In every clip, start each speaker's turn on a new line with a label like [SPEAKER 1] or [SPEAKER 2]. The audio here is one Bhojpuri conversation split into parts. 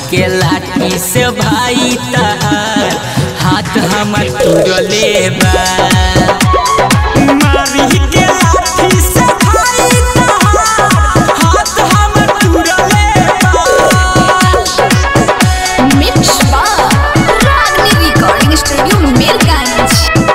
[SPEAKER 1] के लाठी से भाई तहार हाथ हमर तुरले बा मारी के लाठी से भाई तहार हाथ हमर तुरले बा
[SPEAKER 2] मिक्स बार रागनी रिकॉर्डिंग स्टूडियो मीरगंज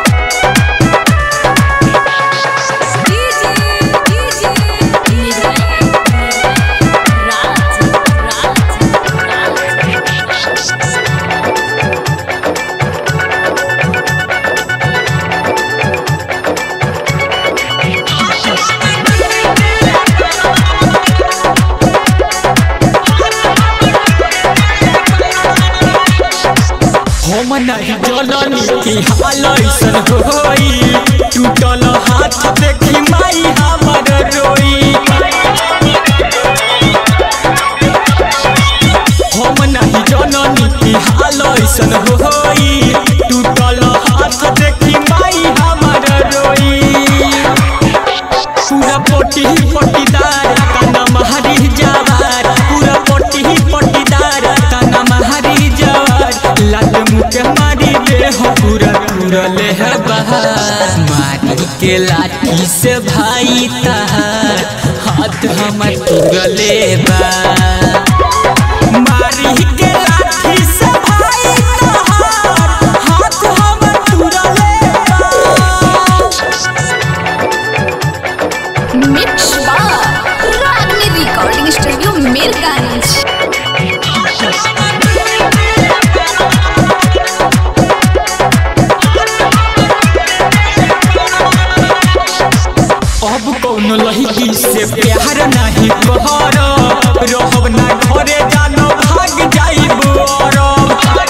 [SPEAKER 1] हम नहीं जननी की हाल ऐसन होई टूटल हाथ देखी माई हमर रोई हम नहीं जननी की हाल ऐसन होई टूटल हाथ देखी माई हमर रोई पूरा पोटी पोटीदार काना महरी जवार पूरा पोटी पोटीदार काना महरी जवार लाल मुके मारी दे हो पूरा पूरा ले है बहार मारी के लाठी से भाई तहार हाथ हमर पूरा ले बा मारी के लाठी से भाई तहार हाथ हमर पूरा ले बा
[SPEAKER 2] मिक्स बार रागनी रिकॉर्डिंग स्टूडियो मीरगंज
[SPEAKER 1] अब कौन लड़की से प्यार नहीं कर रहब ना घरे जानो भाग जाइब अरब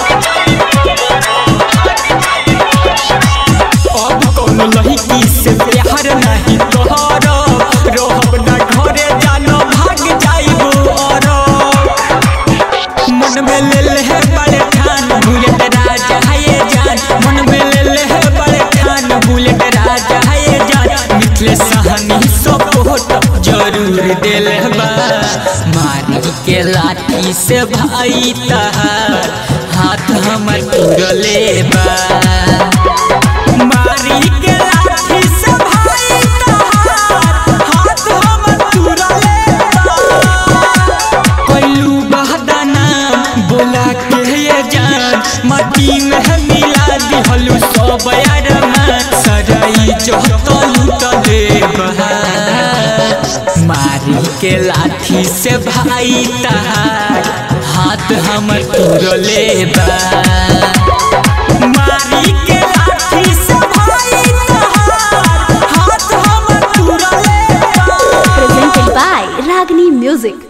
[SPEAKER 1] अब कौन लड़की से प्यार नहीं कर रहब ना घरे जानो भाग जाइब अरब मन में ले ले है बड़े ठान बुलेट राजा है ये जान मन में ले ले है बड़े ठान बुलेट राजा है ये जान मिथले सहनी सपोर्ट जरूर दिल बा मारी के लाठी से भाई तहार हाथ हमर तुरले बा मारी के लाठी से भाई तहार हाथ हमर तुरले बा कैलू बहदाना बोला के ये जान माटी में मिला दिहलू सब यारमा सराई जहत लूटले बहार मारी के लाठी से भाई तहार हाथ हमर तुरले बा मारी के लाठी से भाई तहार हाथ हमर तुरले बा
[SPEAKER 3] presented by Ragini Music.